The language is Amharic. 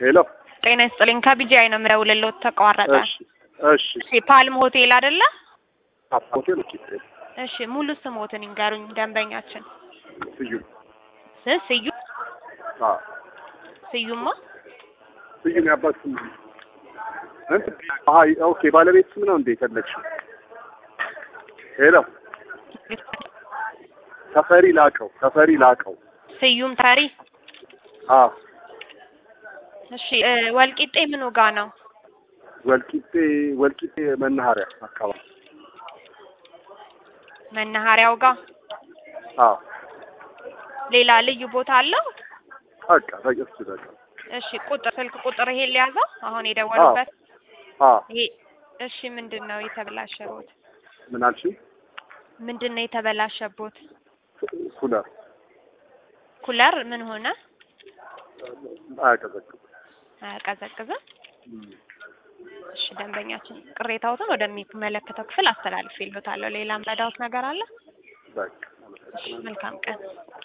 ሄሎ ጤና ይስጥልኝ። ከቢጂአይ ነው የምደውልልዎት። ተቋረጠ። እሺ እሺ እሺ ፓልም ሆቴል አይደለ? ሆቴል እሺ እሺ ሙሉ ስሞትን ይንገሩኝ ደንበኛችን። ስዩም ስ ስዩ አ ስዩማ ስዩም ያባት ስም እንት አይ ኦኬ ባለቤት ስም ነው እንዴ የፈለግሽው? ሄሎ ተፈሪ ላቀው ተፈሪ ላቀው ስዩም ተሪ። አ እሺ እ ወልቂጤ ምኑ ጋ ነው? ወልቂጤ ወልቂጤ መናኸሪያ አካባቢ መናኸሪያው ጋር። አ ሌላ ልዩ ቦታ አለው? በቃ በቃ እሱ በቃ እሺ ቁጥር ስልክ ቁጥር ይሄን ሊያዘው አሁን የደወሉበት አ ይሄ እሺ ምንድን ነው የተበላሸቦት? ምን አልሽኝ? ምንድን ነው የተበላሸቦት? ኩለር ኩለር ምን ሆነ? አያቀዘቅዝም። አያቀዘቅዝም? እሺ ደንበኛችን ቅሬታዎትን ወደሚመለከተው ክፍል አስተላልፌልዎታለሁ። ሌላ ምረዳዎት ነገር አለ? በቃ እሺ መልካም ቀን።